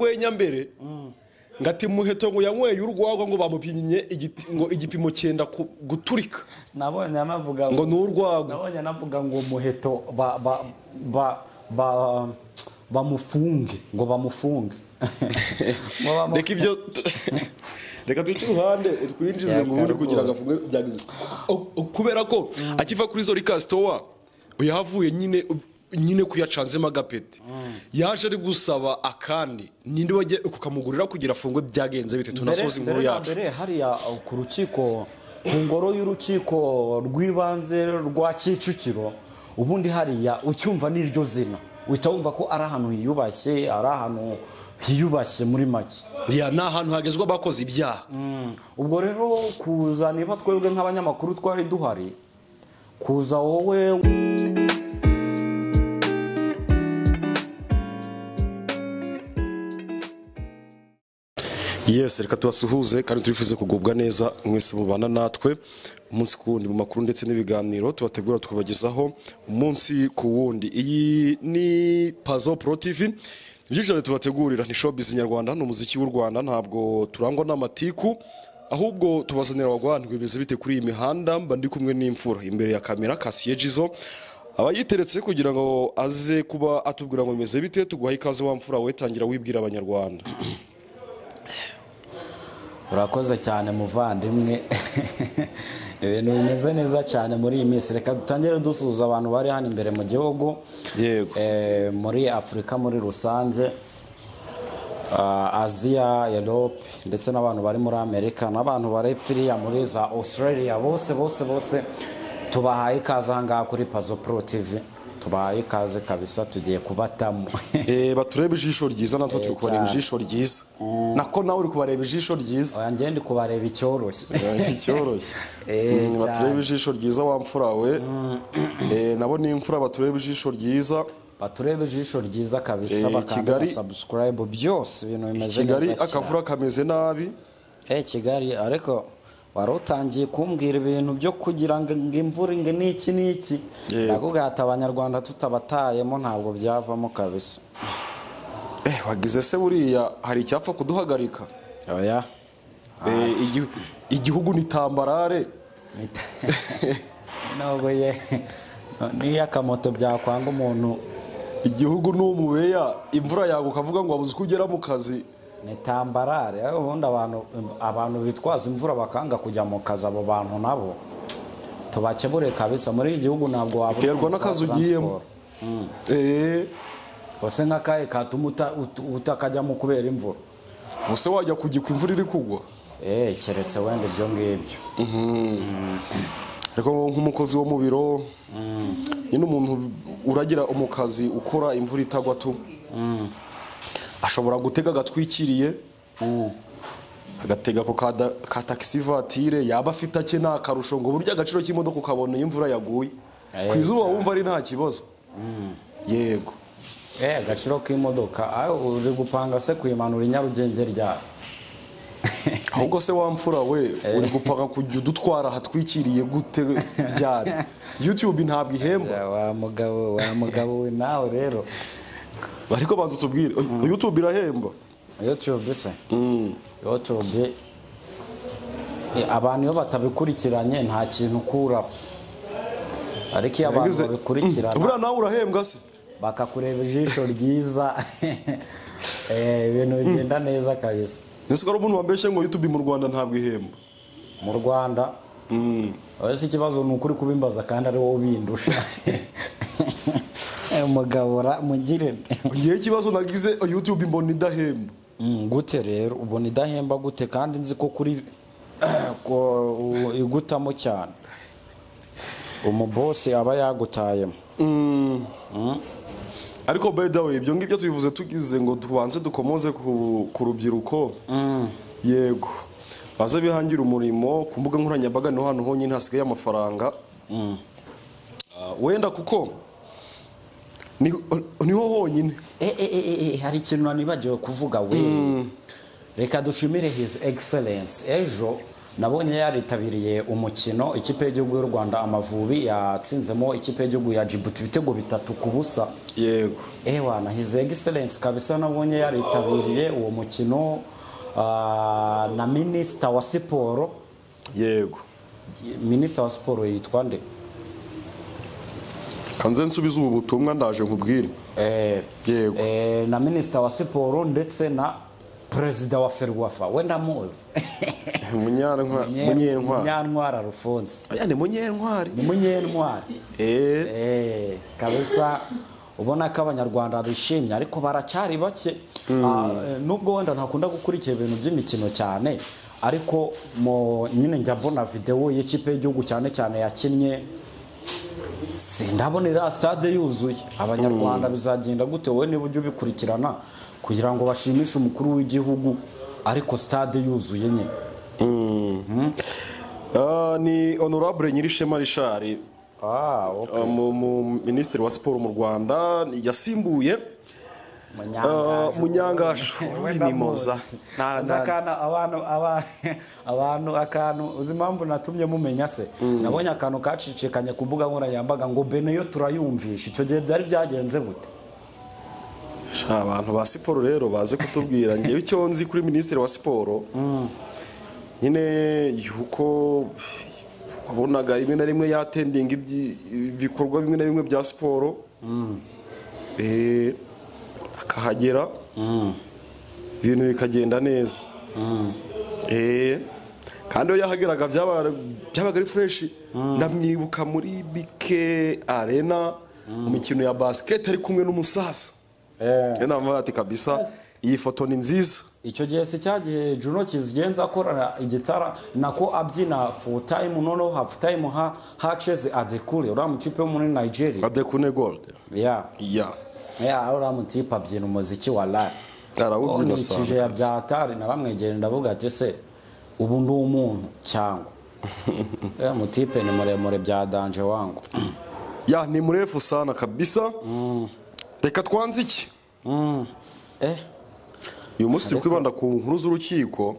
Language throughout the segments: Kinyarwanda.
urwenya mbere ngati muheto ngo yanyweye urwagwa ngo bamupimye igiti- ngo igipimo cyenda ku- guturika nabonye anavuga ngo ni urwagwa nabonye anavuga ngo muheto ba ba ba ba bamufunge ngo bamufunge Ngo bamu- reka ibyo tu- reka duce uruhande utwinjize mu bundi kugira ngo afunge byagize O- o- kubera ko akiva kuri zori kasitowa yahavuye nyine nyine kuyacanzemo agapeti yaje ari gusaba akandi ninde wajya kukamugurira kugira afungwe byagenze bite tunasoza inkuru na yacu mbere hariya uh, ku rukiko ku ngoro y'urukiko rw'ibanze rwa kicukiro ubundi hariya ucyumva n'iryo zina uhita wumva ko ari ahantu hiyubashye ari ahantu hiyubashye muri make ya ni ahantu hagezwa abakoze ibyaha ubwo rero kuza niba twebwe nk'abanyamakuru twari duhari kuza wowe Yes, reka tubasuhuze kandi turifuze kugubwa neza mwese mubana natwe umunsi ku wundi mu makuru ndetse n'ibiganiro tubategura tukabagezaho umunsi ku wundi iyi ni Pazo Pro TV ibyinjirane tubategurira ni showbiz nyarwanda ni umuziki w'u Rwanda ntabwo turangwa n'amatiku ahubwo tubazanira abagwanirwa bimeze bite kuri iyi mihanda mba ndi kumwe n'imfura imbere ya kamera Kasiye Jizo aba yiteretse kugira ngo aze kuba atubwira ngo bimeze bite tuguha ikaze wa mfura we tangira wibwira abanyarwanda urakoze cyane muvandimwe ibintu bimeze neza cyane muri iyi minsi reka dutangire dusuhuza abantu bari hano imbere mu gihugu Yego. Eh, muri afurika muri rusange Ah, aziya erope ndetse n'abantu bari muri amerika n'abantu bari iriya muri za australia bose bose bose tubahaye ikaze ahangaha kuri pazo pro tv tubahaye ikaze kabisa tugiye kubatamo Eh, baturebe ijisho ryiza natwe turi kubareba cyane. ijisho ryiza nako nawe uri kubareba ijisho ryiza Oya, ngende kubareba icyoroshye icyoroshye Eh, Mm, baturebe cyane. ijisho ryiza wa mfura we Eh, nabo ni imfura baturebe ijisho ryiza baturebe ijisho ryiza kabisa Eh, bakanda Kigali- na subscribe byose ibintu bimeze kigali neza cyane. akavura kameze nabi Eh, kigali ariko wari utangiye kumbwira ibintu byo kugira ngo ngo imvura inge n'iki n'iki Yego. nakubwira ati abanyarwanda tutabatayemo ntabwo byavamo kabisa eh, wagize se buriya hari icyapfa kuduhagarika oya Eh, igi- igihugu ni tambarare Mita- nubwo ye niyo akamoto byakwanga umuntu igihugu ni umubeya imvura yago ukavuga ngo wabuze uko ugera mu kazi ni tambarare ariko ubundi abantu abantu bitwaza imvura bakanga kujya mu kazi abo bantu nabo tubakebure kabisa muri iki gihugu ntabwo wabona Biterwa umuntu n'akazi utwara ugiyemo. transport. Eh, ese nk'akahe katuma uta- ut- utakajyamo kubera imvura ubuse wajya kugikwa imvura iri kugwa Eh, keretse wenda ibyo ngibyo ariko nk'umukozi wo mu biro nyine umuntu uragira umukazi ukora imvura itagwa tu ashobora gutega agatwikiriye agatega ako kada- ka taxi vatire yaba afite ake nta karusho ngo burya agaciro k'imodoka ukabona iyo imvura yaguye Eh, ku izuba wumva ari nta kibazo yego Eh, agaciro k'imodoka aho uri gupanga se kuyimanura i nyarugenge ryawe ahubwo se wamfura we uri gupaka kujya udutwara ahatwikiriye gute ryari youtube ntabwo ihemba wa mugabo wa mugabo we nawe rero ariko banza utubwire youtube irahemba yutube se yutube eh, abantu iyo batabikurikiranye nta kintu ukuraho ariko iyo abantu Yagize- Mm, babikurikirana buriya nawe urahembwa se bakakureba ijisho ryiza eh, ibintu bigenda neza kabisa ese ko ari umuntu wambeshye ngo youtube mu rwanda ntabwo ihemba mu rwanda ese ikibazo ni ukuri kubimbaza kandi ari wowe ubindusha Eh, mugabura mugire nde? ngewe ikibazo nagize youtube mbona idahemba Mm, gute rero ubona idahemba gute kandi nzi ko kuri ko u- igutamo cyane umubosi aba yagutayemo ariko by the way ibyo ngibyo tubivuze tugize ngo tubanze dukomoze ku, ku rubyiruko yego baze bihangire umurimo ku mbuga nkoranyambaga niho hantu honyine hasigaye amafaranga Ah, wenda kuko ni- niho honyine Eh, eh, eh, eh, eh, hari ikintu nanibagiwe kuvuga we reka dushimire his excellence ejo nabonye yaritabiriye umukino ikipe y'igihugu y'u rwanda amavubi yatsinzemo ikipe y'igihugu ya jibuti ibitego bitatu ku busa yego ewa na his excellence kabisa nabonye yaritabiriye uwo mukino ah, na minisita wa siporo yego minisita wa siporo yitwa nde kanze nsubize ubu butumwa ndaje nkubwire Eh, Yego. eh, na minisita wa siporo ndetse na perezida wa ferwafa we ndamuzi munyantwari munyentwari munyantwara rufunze aya ni munyentwari ni munyentwari eh Eh, kabisa ubona ko abanyarwanda bishimye ariko baracyari bake Ah, eh, nubwo wenda ntakunda gukurikira ibintu by'imikino cyane ariko mu nyine njya mbona videwo y'ikipe y'igihugu cyane cyane yakinnye sindabonera stade yuzuye abanyarwanda bizagenda gute wowe niba ujya ubikurikirana kugira ngo bashimishe umukuru w'igihugu ariko stade yuzuye nyine Ah, ni honorable nyirishema rishari ah, okay. minisitiri wa siporo mu rwanda yasimbuye ah, Munyangaje. munyangashu mimoza Na- na- akantu abantu aba- abantu akantu uzi impamvu natumye mumenya se nabonye akantu kacicikanye ku mbuga nkoranyambaga ngo beneyo turayumvisha icyo gihe byari byagenze gute abantu ba siporo rero baze kutubwira ngewe icyo nzi kuri minisitiri wa siporo nyine yuko wabonaga rimwe na rimwe yatendinga ibyi- ibikorwa bimwe na bimwe bya siporo Eh, akahagera ibintu bikagenda neza Eh, kandi iyo yahageraga byaba- byabaga ari fureshi ndamwibuka muri bike arena mu mikino ya basiketi ari kumwe n'umusaza rero namubaye ati kabisa iyi foto ni nziza icyo gihe si cya gihe juno kizigenza akora igitara nako abyina futayime noneho hafutayime ha haceze adekure uriya mutipe wo muri nigeria adekune gold ya ya ya uriya mutipe abyina umuziki wa layi arawubyina ukurikije ya sana byatari naramwegere ndavuga ati se ubu ndi umuntu cyangwa ya mutipe ni muremure bya danje wangu ya ni murefu sana kabisa reka twanze iki Mm. eh uyu munsi turi kwibanda ku nkuru z'urukiko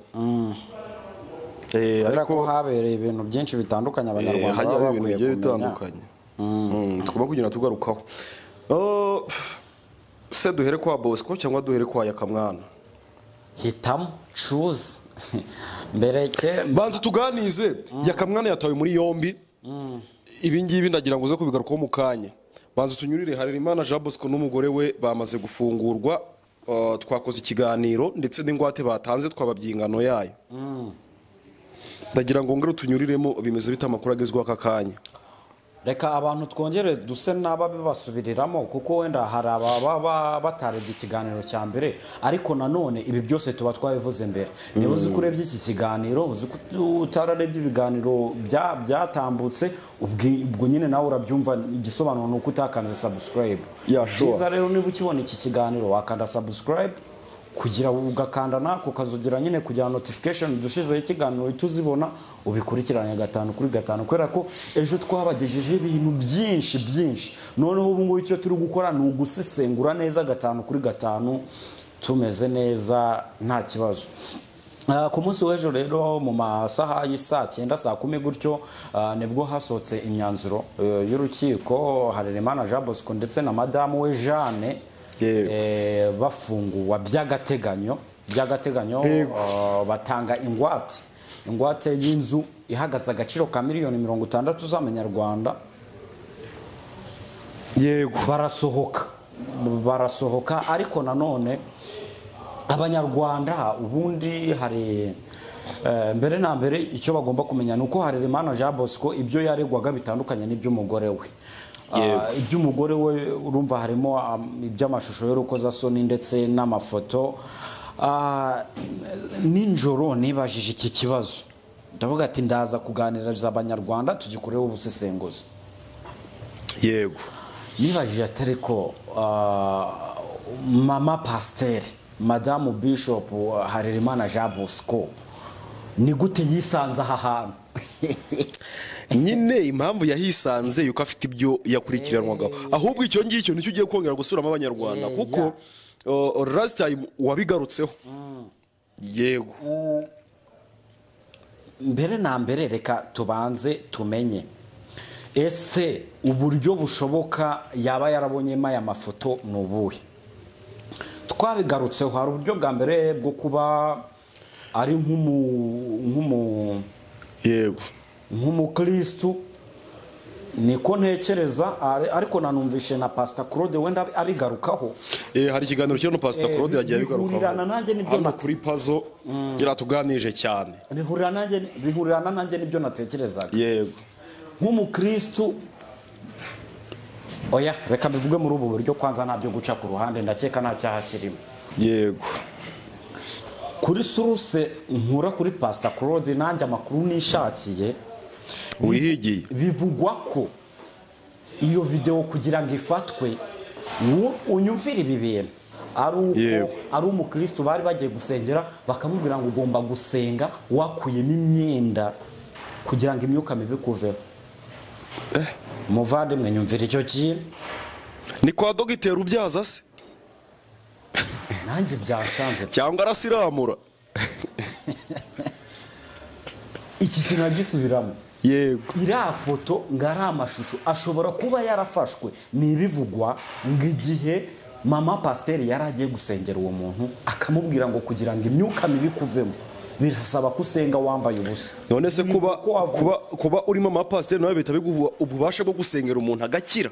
Eh, kubera ko ariko habereye ibintu byinshi bitandukanye eh, abanyarwanda hajyaho baba ibintu bakwiye bigiye kumenya bitandukanye Mm, tugomba kugenda tugarukaho Oh, se duhere kwa bosco cyangwa duhere kwa yakamwana hitamo cuze mbere ke banza tuganize yakamwana yatawe muri yombi ibi ngibi ndagira ngo uze kubigarukaho mu kanya banza tunyurire harerimana jean bosco n'umugore we bamaze gufungurwa uh, twakoze ikiganiro ndetse n'ingwate batanze twababye ingano yayo ndagira ngo ngero tunyuriremo bimeze bite amakuru agezweho aka kanya reka abantu twongere duse n'ababibasubiriramo kuko wenda hari ababa batarebye ikiganiro cya mbere ariko nanone ibi byose tuba twabivuze mbere niba uzi ko urebye iki kiganiro uzi ko utararebye ibiganiro bya- byatambutse ubwi- ubwo nyine nawe urabyumva igisobanuro ni uko utakanze subscribe Yeah, sure. byiza rero niba ukibona iki kiganiro wakanda subscribe kugira ugakanda nako ukazugira nyine kugira notification dushizeho ikiganiro uhite uzibona ubikurikirane gatanu kuri gatanu kubera ko ejo twabagejejeho ibintu byinshi byinshi noneho ubu ngubu icyo turi gukora ni ugusesengura neza gatanu kuri gatanu tumeze neza nta kibazo Ah, ku munsi w'ejo rero mu masaha y'isaa cyenda saa kumi gutyo ah, nibwo hasohotse imyanzuro eh, y'urukiko harerimana jean bosco ndetse na madamu we jeanne Yego. eh, bafunguwa by'agateganyo by'agateganyo ah, batanga ingwate ingwate y'inzu ihagaze agaciro ka miliyoni mirongo itandatu z'amanyarwanda yego barasohoka barasohoka ariko nanone abanyarwanda ubundi hari eh, mbere na mbere icyo bagomba kumenya ni uko harerimana jean bosco ibyo yaregwaga bitandukanye n'iby'umugore we Ah, iby'umugore we urumva harimo am, iby'amashusho y'urukozasoni ndetse n'amafoto Ah, nijoro nibajije iki kibazo ndavuga ati ndaza kuganiriza abanyarwanda tugikoreho ubusesenguzi yego nibajije atari ko ah, mama pasiteri madamu bishopu harerimana jean bosco ni gute yisanze aha hantu nyine impamvu yahisanze yuko afite ibyo yakurikiranwagaho ahubwo icyo ngicyo nicyo ugiye kongera gusubiramo abanyarwanda Eh, kuko ya. uh, last time wabigarutseho yego mbere na mbere reka tubanze tumenye ese uburyo bushoboka yaba yarabonyemo aya mafoto ni ubuhe twabigarutseho hari uburyo bwa mbere bwo kuba ari nk'umu- nk'umu yego nk'umukirisitu niko ntekereza ari- ariko nanumvishe na pasita claude wenda abi- abigarukaho Eh, hari ikiganiro kiriho na pasita Eh, claude yagiye abigarukaho bihurirana nanjye n'ibyo hano nat- kuri pazo yaratuganirije cyane bihurira nanjye bihurirana nanjye n'ibyo natekerezaga yego nk'umukirisitu oya reka bivuge muri ubu buryo kwanza nta byo guca ku ruhande ndakeka nta cyaha kirimo yego kuri suruse nkura kuri pasita claude nanjye amakuru nishakiye wihigiye bivugwa ko iyo videwo kugira ngo ifatwe wo- unyumvire ibi bintu ari uko Yego. ari umukristo bari bagiye gusengera bakamubwira ngo ugomba gusenga wakuyemo imyenda kugira ngo imyuka mibi kuveho muvandimwe nyumvira icyo kintu ni kwa dogiteri ubyaza se nanjye byansanze cyangwa arasiramura iki kintu agisubiramo yego iriya foto ngo ari amashusho ashobora kuba yarafashwe ni ibivugwa ngo igihe mama pasiteri yari agiye gusengera uwo muntu akamubwira ngo kugira ngo imyuka mibi ikuvemo birasaba ko usenga wambaye ubusa none se kuba Uko wavutse. kuba kuba urimo amapasiteri nawe bihita biguha ububasha bwo gusengera umuntu agakira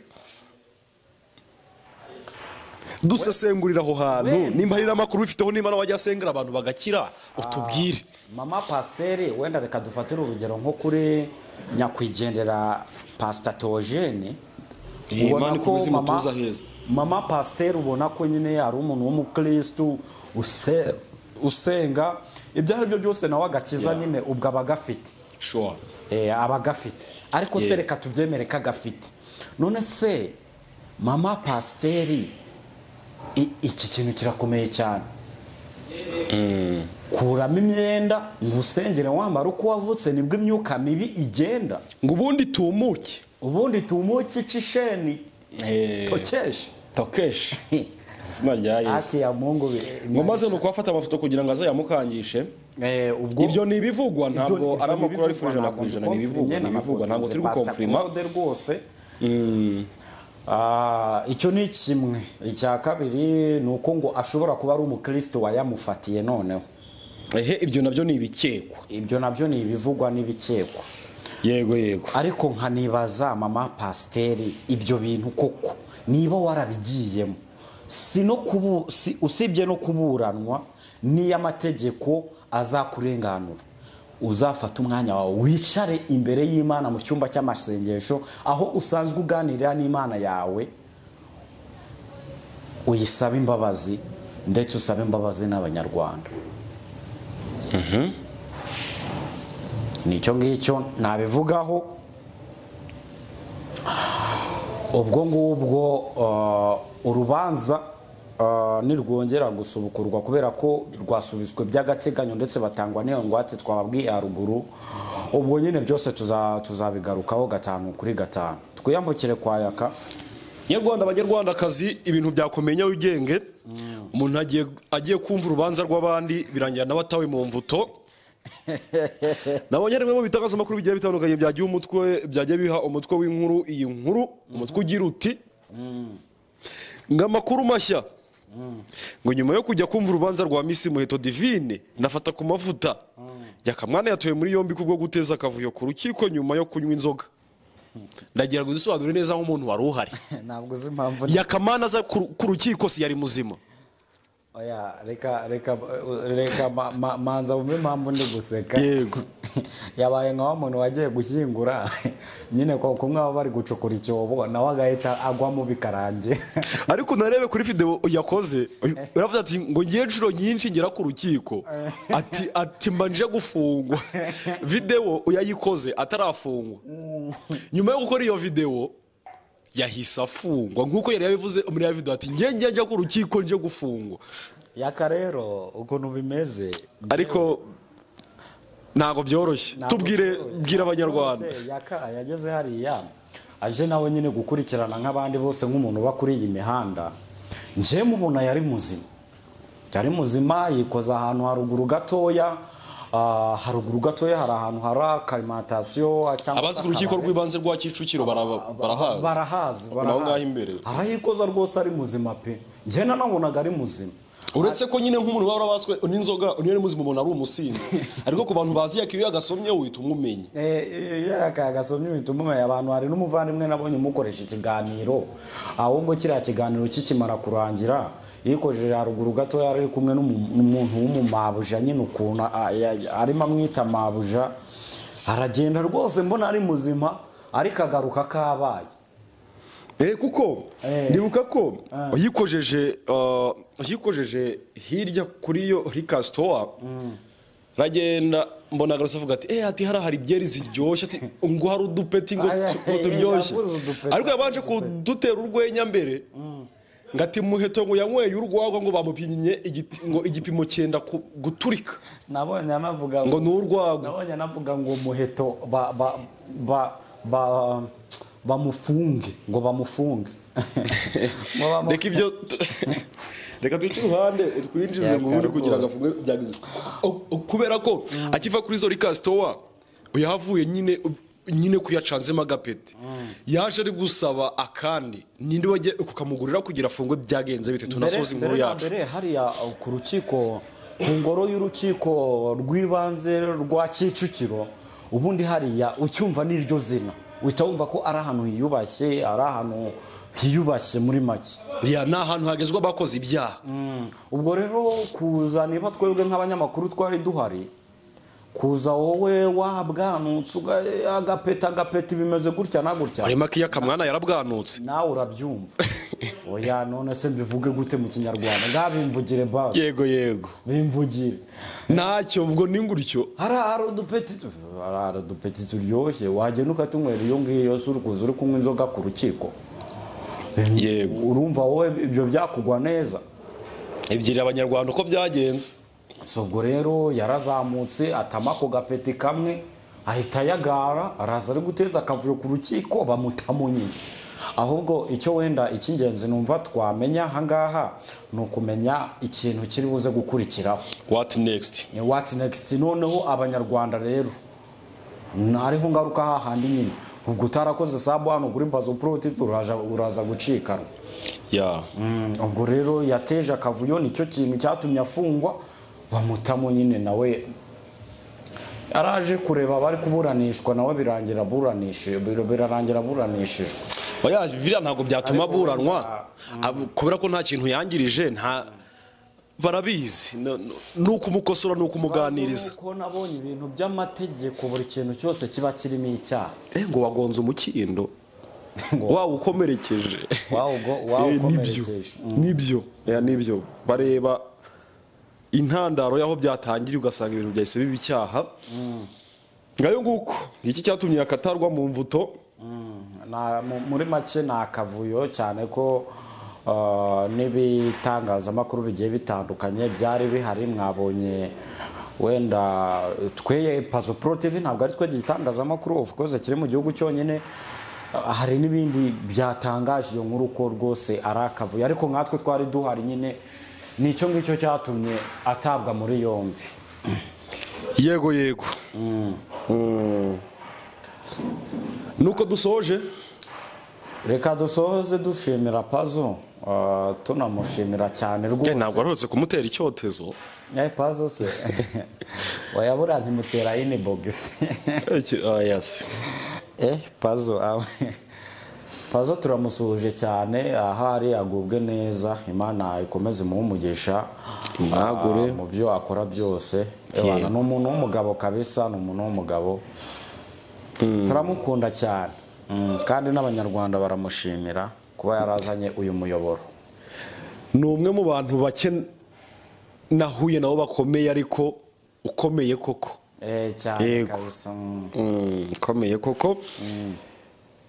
dusesengurira aho hantu Wenda. nimba hari n'amakuru ubifiteho nimba nawe wajya asengera abantu bagakira utubwire mama pasiteri wenda reka dufatire urugero nko kuri nyakwigendera pasita teogene Eh, Imana ikomeze imutuze aheza. mama pasiteri ubona ko nyine ari umuntu w'umukirisitu use- usenga ibyo ari byo byose nawe agakiza Yeah. nyine ubwo aba agafite shuwa Eh, aba agafite ariko se Yeah. reka tubyemere ko agafite none se mama pasiteri i- iki kintu kirakomeye cyane kuramo imyenda ngo usengere wambara uko wavutse nibwo imyuka mibi igenda ngo ubundi tumuke ubundi tumuke ica isheni tokeshe tokeshi izina rya ati ya mungu be- ngo maze ni ukuhafata amafoto kugira ngo azayamukangishe Eh, ubwo ibyo ni ibivugwa Ibyo- ntabwo ibyo ari amakuru ari ibivugwa, ijana ntabwo ku ijana ni ndi ibivugwa ni confirmer, ibivugwa ntabwo turi Pastor gukomfirima Claude rwose Ah, icyo ni kimwe icya kabiri ni uko ngo ashobora kuba ari umukristo wayamufatiye noneho ehe ibyo nabyo ni ibikekwa ibyo nabyo ni ibivugwa n'ibikekwa yego yego ariko nkanibaza mama pasiteri ibyo bintu koko niba warabigiyemo si no kubu si usibye no kuburanwa niyo amategeko azakurenganura uzafata umwanya wawe wicare imbere y'imana mu cyumba cy'amasengesho aho usanzwe uganirira n'imana yawe uyisabe imbabazi ndetse usabe imbabazi n'abanyarwanda nicyo ngicyo nabivugaho ubwo ngubwo uh, urubanza uh, nirwongera gusubukurwa kubera ko rwasubitswe by'agateganyo ndetse batangwa n'iyo ngwate twababwiye haruguru ubwo nyine byose tuza- tuzabigarukaho gatanu kuri gatanu twiyambukire kwa yaka nyarwanda abanyarwandakazi ibintu byakomeye nyawugenge umuntu agiye- agiye kumva urubanza rw'abandi birangira nawe atawe mu mvuto nabonye rimwe mu bitangazamakuru bigiye bitandukanye byagiye umutwe byagiye biha umutwe w'inkuru iyi nkuru umutwe ugira uti ngo amakuru mashya ngo nyuma yo kujya kumva urubanza rwa misi muheto divine nafata ku mavuta yakamwana yatowe muri yombi kubwo guteza akavuyo ku rukiko nyuma yo kunywa inzoga ndagira ngo uzisobanure neza nk'umuntu wari uhari ntabwo uzi impamvu yakamana aza ku ku rukiko si yari muzima Oya, reka reka reka ma- ma- manza wumve impamvu ndi guseka Yego. yabaye nka wa muntu wagiye gushyingura nyine kwa kumwe baba bari gucukura icyobo nawe agahita agwamo bikarangira ariko narebe kuri video yakoze yaravuze ati ngo ngiye inshuro nyinshi ngera ku rukiko ati ati mba nje gufungwa video yayikoze atarafungwa nyuma yo gukora iyo video yahise afungwa nk'uko yari yabivuze muri ya video ati ngiye njya njya ku rukiko nje gufungwa yaka rero ukuntu bimeze ariko ntabwo byoroshye Ntabwo tubwire byoroshye. bwira abanyarwanda Byoroshye, yaka yageze hariya aje nawe nyine gukurikirana nk'abandi bose nk'umuntu uba kuri iyi mihanda njyewe mubona yari muzima yari muzima yikoza ahantu haruguru gatoya ah, haruguru gatoya hari ahantu hari akalimantasiyo cyangwa abazi ku se rukiko akabari. rw'ibanze rwa kicukiro baraba- barahazi barahazi Ni aho ngaho imbere arayikoza rwose ari muzima pe njye nanabonaga ari muzima uretse ko nyine nk'umuntu waba warabaswe n'inzoga unyari muzima umuntu ari umusinzi ariko ku bantu bazi yako iyo yagasomye uhita umumenya gasomye imitumuma abantu hari n'umuvandimwe nabonye umukoresha ikiganiro ahubwo kiriya kiganiro kikimara kurangira yikojeje haruguru gatoya ari kumwe n'umu- n'umuntu w'umumabuja nyine ukuntu a- ya- arimo amwita mabuja aragenda rwose mbona ari muzima ariko agaruka kabaye Eh, kuko Eh. ndibuka ko yikojeje uh, yikojeje hirya kuri yo Rika store ragenda mbona agarutse avuga ati eh ati hari hari byeri ziryoshye ati ngo hari udupeti ngo Aya, tu- ngo eh, turyoshye yavuze udupeti, ariko yabanje kudutera urwenya mbere ngo ati muheto ngo yanyweye urwagwa ngo bamupimye igiti- ngo igipimo cyenda ku- guturika nabonye anavuga ngo ni urwagwa nabonye anavuga ngo umuheto ba ba ba ba bamufunge ngo bamufunge Ngo bamu- reka ibyo tu- reka tuce iruhande twinjize mu bundi kugira ngo afunge byagize O- o- kubera ko akiva kuri izo rika sitowa yahavuye nyine nyine kuyacanzemo agapeti yaje ari gusaba akandi ninde wajya kukamugurira kugira afungwe byagenze bite tunasoza inkuru mbere na yacu mbere hariya uh, ku rukiko ku ngoro y'urukiko rw'ibanze rwa kicukiro ubundi hariya ucyumva n'iryo zina uhita wumva ko ari ahantu hiyubashye ari ahantu hiyubashye muri make Ya, ni ahantu hagezwa abakoze ibyaha ubwo rero kuza niba twebwe nk'abanyamakuru twari duhari kuza wowe wabwanutse uga- agapeta agapeta bimeze gutya na gutya harimo akiya kamwana yarabwanutse nawe urabyumva oya none se mbivuge gute mu kinyarwanda ngaha bimvugire basi yego yego bimvugire ntacyo ubwo ni ngutyo hari hari udupeti tu- hari hari udupeti turyoshye wagenda ukatunywera iyo ngiyo se uri kuza uri kunywa inzoga ku rukiko yego urumva wowe ibyo byakugwa neza ebyiri abanyarwanda uko byagenze So, ubwo rero yarazamutse atama ako gapeti kamwe ahita ayagara araza ari guteza akavuyo ku rukiko bamutamo nyine ahubwo icyo wenda icy'ingenzi numva twamenya ahangaha ni ukumenya ikintu kiri buze gukurikiraho what next ni wati nekisiti noneho abanyarwanda rero nariho ngaruka hahandi nyine ubwo utarakoze sabu hano kuri bazo porotifu uraja- uraza gucikanwa ya Mm, ubwo rero yateje akavuyo nicyo kintu cyatumye afungwa bamutamo nyine nawe araje kureba abari kuburanishwa nawe birangira aburanishe birarangira aburanishijwe oya biriya ntabwo byatuma aburanwa Ab- kubera ko nta kintu yangirije nta barabizi No- no- ni ukumukosorora ni ukumuganiriza Ikibazo ni uko nabonye ibintu by'amategeko buri kintu cyose kiba kirimo icyaha Eh, ngo wagonze umukindo wawukomerekeje Wawugo- Eh, nibyo wawukomerekeje. nibyo Eh, nibyo bareba intandaro y'aho byatangiriye ugasanga ibintu byahise biba icyaha ngayo nguko iki cyatumye akatarwa mu mvuto Na- mu- muri make ni akavuyo cyane ko uh, n'ibitangazamakuru bigiye bitandukanye byari bihari mwabonye wenda twe pazo pro tv ntabwo ari twe gitangazamakuru of course kiri mu gihugu cyonyine Uh, hari n'ibindi byatangaje iyo nkuru ko rwose ari akavuyo ariko nkatwe twari duhari nyine ni icyo ngicyo cyatumye atabwa muri yombi yego yego Mm. nuko dusoje reka dusohoze dushimira pazo uh, tunamushimira cyane rwose ntabwo warutse kumutera icyotezo Eh, pazo se wayabura ntimutera inibogisi eh pazo awe pazo turamusuhuje cyane ahari agubwe neza imana ikomeze imuhe umugisha Imwagure. ah, mu byo akora byose ebana ni umuntu w'umugabo kabisa ni umuntu w'umugabo turamukunda cyane Mm, kandi n'abanyarwanda baramushimira kuba yarazanye uyu muyoboro ni umwe mu bantu bake nahuye nabo bakomeye ariko ukomeye koko eh cyane Yego. kabisa mm. ukomeye koko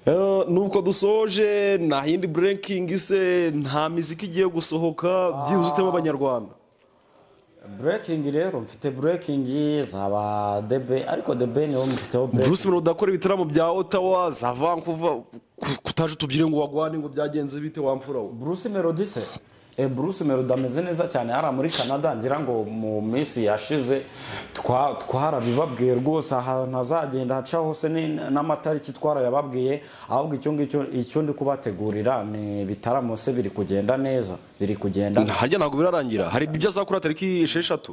Eh, nubwo dusoje nta yindi burekingi se nta miziki igiye gusohoka byibuze utema abanyarwanda Breaking rero mfite breaking zaba debe ariko debe niwo mfiteho breaking bruce melody akora ibitaramo bya ottawa za vancouver ku- kutaje utubwire ngo wagwane ngo byagenze bite wamfura we Bruce Melody se Eh, Bruce Melody ameze neza cyane hariya muri Canada ngira ngo mu minsi yashize twa- twarabibabwiye rwose ahantu hazagenda haca hose ni- n'amatariki twarayababwiye ahubwo icyo ngicyo icyo ndi kubategurira ni ibitaramo se biri kugenda neza biri kugenda harya ntabwo birarangira hari ibyo azakora tariki esheshatu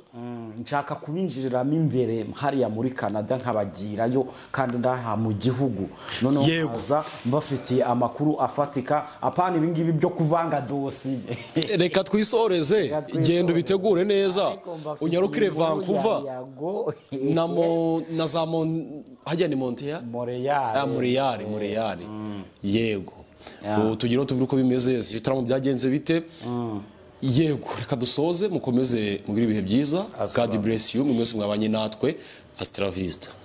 nshaka kubinjiriramo imbere hariya muri canada nkabagirayo kandi n'aha mu gihugu noneho Yego. nkaza mbafitiye amakuru afatika apana ibingibi byo kuvanga dosiye reka twisoreze genda ubitegure neza unyarukire vancouver na mo na za mon hajya ni monteya Ah, mureyari mureyari yego Ubu tugire ngo tubwire uko bimeze ibitaramo byagenze bite yego reka dusoze mukomeze mugire ibihe byiza god bless you mwe mwese mwabanye natwe asitara visita